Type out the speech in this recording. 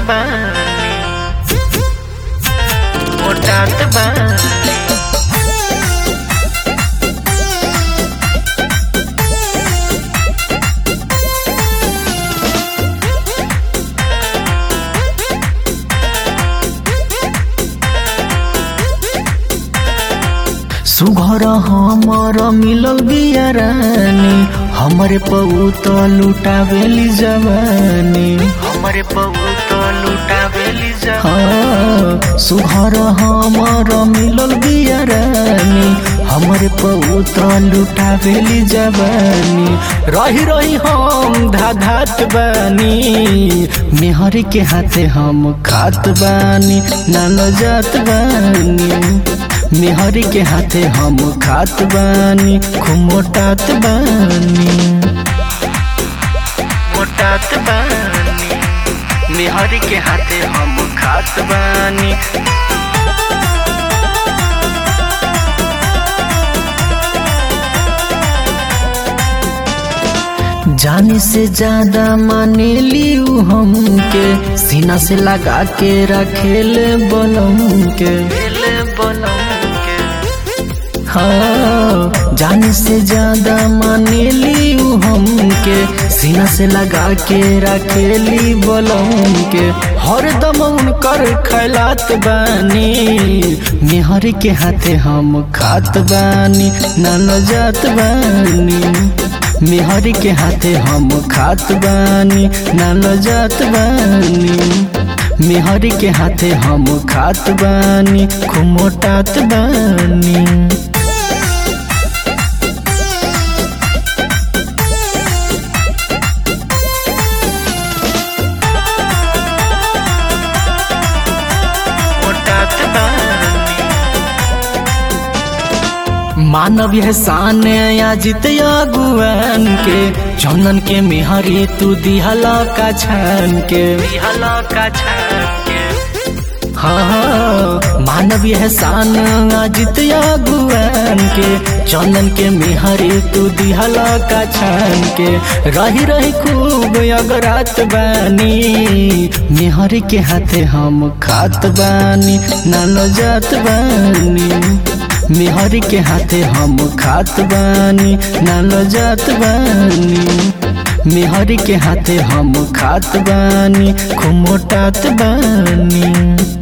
बानी मोटात बानी सुघर हमर मिलल बिया रानी हमरे पौत लुटावेली जवानी हमरे पौत लुटावेली जवानी सुघर हमर मिलल बिया रानी हमरे पौत लुटावेली जवानी रही रही हम धाधात बानी मेहर के हाथे हम खात बानी नानो जात बानी मेहर के हाथे हम खात बानी खूब मोटात बानी मोटात बानी मेहर के हाथे हम खात बानी जाने से ज्यादा माने लियू हमके सीना से लगा के रखेल बलम के हाँ जाने से ज्यादा माने लियू हमके सीना से लगा के रखेली बलम के हर दम उनकर खैलात बानी मेहर के हाथे हम खात बानी नान जात बानी मेहर के हाथे हम खात बानी नान जात बानी मेहर के हाथे हम खात बानी खूब मोटात बानी मोटात बानी मानव यह शान या जित अगुआन के चंदन के मेहरी तू दिहला का छान के दिहला का छान के हाँ मानव यह शान जित अगुआन के चंदन के मेहरी तू दिहला का छान के रही रही खूब अगरात बानी मेहर के हाथे हम खात बानी नानो जात बानी मेहर के हाथे हम खात बानी नानो जात बानी मेहर के हाथे हम खात बानी खूब मोटात बानी